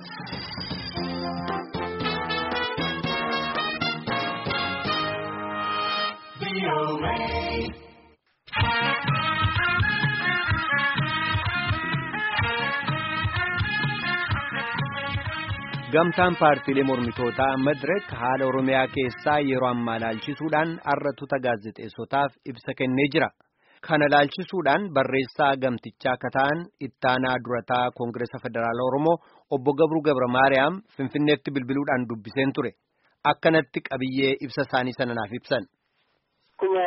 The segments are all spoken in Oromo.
Gamtaan paartiilee mormitootaa Madirek haala Oromiyaa keessaa yeroo ammaa laalchisuudhaan arratuta gaazexeessotaaf ibsa kennee jira. Kana laalchisuudhaan barreessaa gamtichaa akka ta'an ittaanaa durataa Koongireesa Federaalaa Oromoo obbo Gabruu Gabra Maariyaam Finfinneetti bilbiluudhaan dubbiseen ture. Akkanatti qabiyyee ibsa isaanii sana naaf ibsan. Akkuma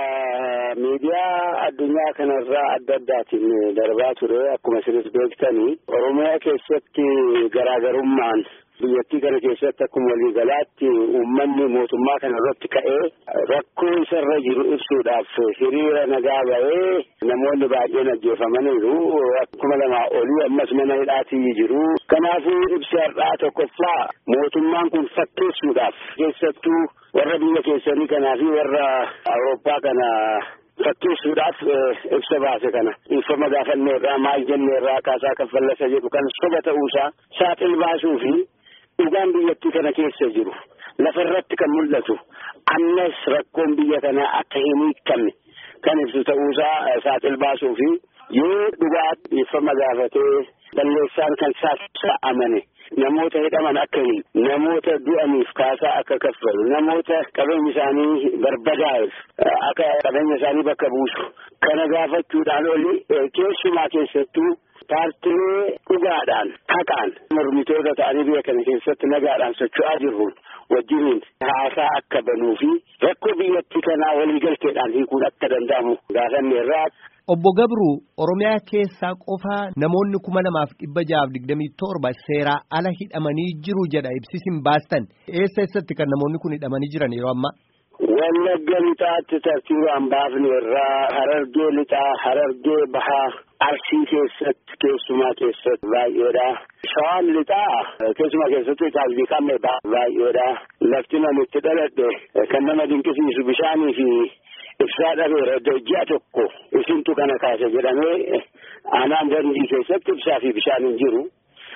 miidiyaa addunyaa kanarraa adda addaatiin darbaa ture akkuma isinis beektanii Oromiyaa keessatti garaagarummaan biyyattii kana keessatti akkuma waliigalaatti uummanni mootummaa kana irratti ka'ee rakkoo isarra jiru ibsuudhaaf hiriira nagaa ba'ee namoonni baay'een ajjeefamaniiru akkuma lamaa olii ammas mana hidhaatii jiru. Kanaafuu ibsi har'aa tokkoffaa mootummaan kun fakkeessuudhaaf keessattuu warra biyya keessanii kanaa fi warra Awurooppaa kana fakkeessuudhaaf ibsa baase kana dhiifama gaafanneerraa maal jenneerraa kaasaa kaffallasa jedhu kan soba ta'uusaa saaxil baasuu fi dhugaan biyyattii kana keessa jiru lafarratti kan mul'atu ammas rakkoon biyya kanaa akka hin hiikamne kan ibsu ta'uusaa saaxil baasuu fi yoo dhugaa dhiifama gaafatee balleessaan kan isaa amane namoota hidhaman akka hin namoota du'aniif kaasaa akka kaffalu namoota qabeenya isaanii barbadaa'eef akka qabeenya isaanii bakka buusu kana gaafachuudhaan oli keessumaa keessattuu paartilee dhugaadhaan haqaan mormitoota ta'anii biyya kana keessatti nagaadhaan socho'aa jiru wajjiniin haasaa akka banuu fi rakkoo biyyattii kanaa waliigalteedhaan hiikuun akka danda'amu gaafanneerraa. Obbo Gabruu Oromiyaa keessaa qofaa namoonni kuma lamaaf dhibba jahaaf digdamii torba seeraa ala hidhamanii jiru jedha ibsisin baastan eessa eessatti kan namoonni kun hidhamanii jiran yeroo ammaa. Wallagga lixaatti tartiibaan baafne irraa harargee lixaa harargee bahaa arsii keessatti keessumaa keessatti baay'eedha. Shawaan lixaa keessumaa keessatti taasifii qabne baay'eedha. Lafti namitti dhaladhe kan nama dinqisiisu bishaanii fi ibsaa dhabeera ji'a tokko isintu kana kaase jedhamee aanaan dandii keessatti ibsaa fi bishaan hin jiru.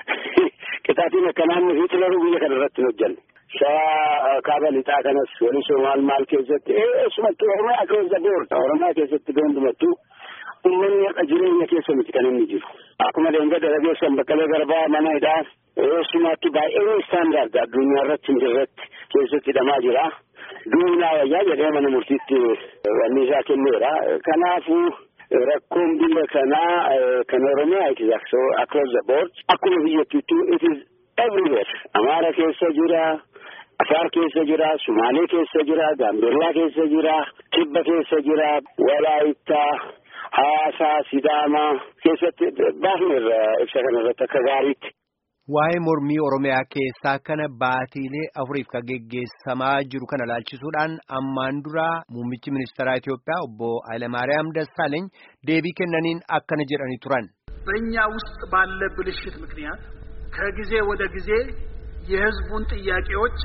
Qixaatiin akkanaa inni Hitleruu biyya kana irratti hin hojjenne. Shawaa kaaba lixaa kanas walisoo maal maal keessatti eessumattuu Oromiyaa keessa boorda Oromiyaa keessatti hundumattuu uummanni akka jireenya keessa miti kan inni jiru. Akkuma leenga dalageessan baqqalee garbaa mana hidhaa eessumattuu baay'een istaandaard addunyaa irratti hin jirretti keessatti hidhamaa jira. Duubnaa wayyaa jedhee mana murtiitti wanni isaa kenneera. Kanaafuu rakkoon biyya kanaa kan Oromiyaa it is across the board akkuma biyyattiittuu it is everywhere. Amaara keessa jira. Afaar keessa jira, Sumaalee keessa jira, Gaambeellaa keessa jira, Kibba keessa jira, Walaayittaa, Hawaasaa, Sidaamaa keessatti baafneerra ibsa kanarratti akka gaariitti. Waa'ee mormii Oromiyaa keessaa kana baatiilee afuriif kan geggeessamaa jiru kana laalchisuudhaan ammaan dura muummichi ministeeraa Itoophiyaa obbo Hayilamaariyaam Dassaaleeny deebii kennaniin akkana jedhanii turan. በእኛ ውስጥ ባለ ብልሽት ምክንያት ከጊዜ ወደ ጊዜ የሕዝቡን ጥያቄዎች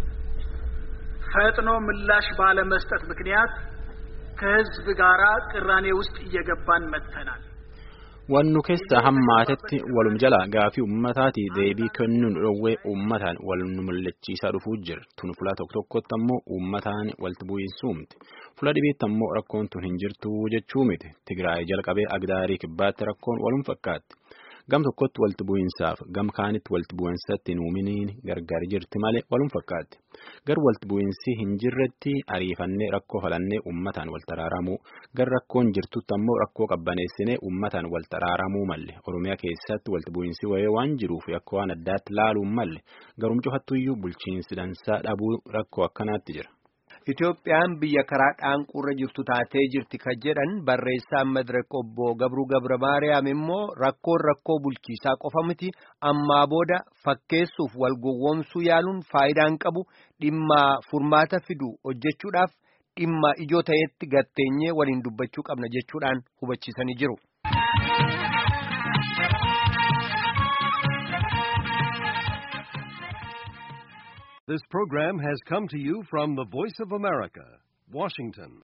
ፈጥኖ ምላሽ ባለመስጠት ምክንያት ከሕዝብ ጋር ቅራኔ ውስጥ እየገባን መጥተናል። Wannu keessa hammaatetti walum jala gaafii uummataati deebii kennuun dhoowwee uummataan wal nu mul'achiisaa dhufuu jira. Tun fuula tokko tokkotti ammoo uummataan walitti bu'iinsuu miti. Fuula dhibeetti ammoo rakkoon tun hin jirtu jechuu miti. Tigraay jalqabee Agdaarii kibbaatti rakkoon walum fakkaatti. Gam tokkotti walitti bu'iinsaaf gam kaanitti walitti bu'iinsatti nuuminiin gargar jirti malee walum fakkaatti. Gar walitti bu'iinsi hin jirretti ariifannee rakkoo falannee uummataan wal taraaramuu gar rakkoon jirtutti ammoo rakkoo qabbaneessinee uummataan wal taraaramuu malle Oromiyaa keessatti walitti bu'iinsi wayee waan jiruuf akka waan addaatti laaluun malle garum cufattuyyuu bulchiinsi dansaa dhabuu rakkoo akkanaatti jira. Itoophiyaan biyya karaa dhaanquurra jirtu taatee jirti kan jedhan barreessaan Madirek obbo Gabruu Gabra Maariyaam immoo rakkoon rakkoo bulchiisaa qofa miti ammaa booda fakkeessuuf wal gowwoomsuu yaaluun faayidaan qabu dhimma furmaata fidu hojjechuudhaaf dhimma ijoo ta'etti gatteenyee waliin dubbachuu qabna jechuudhaan hubachiisanii jiru. This program has come to you from the Voice of America, Washington.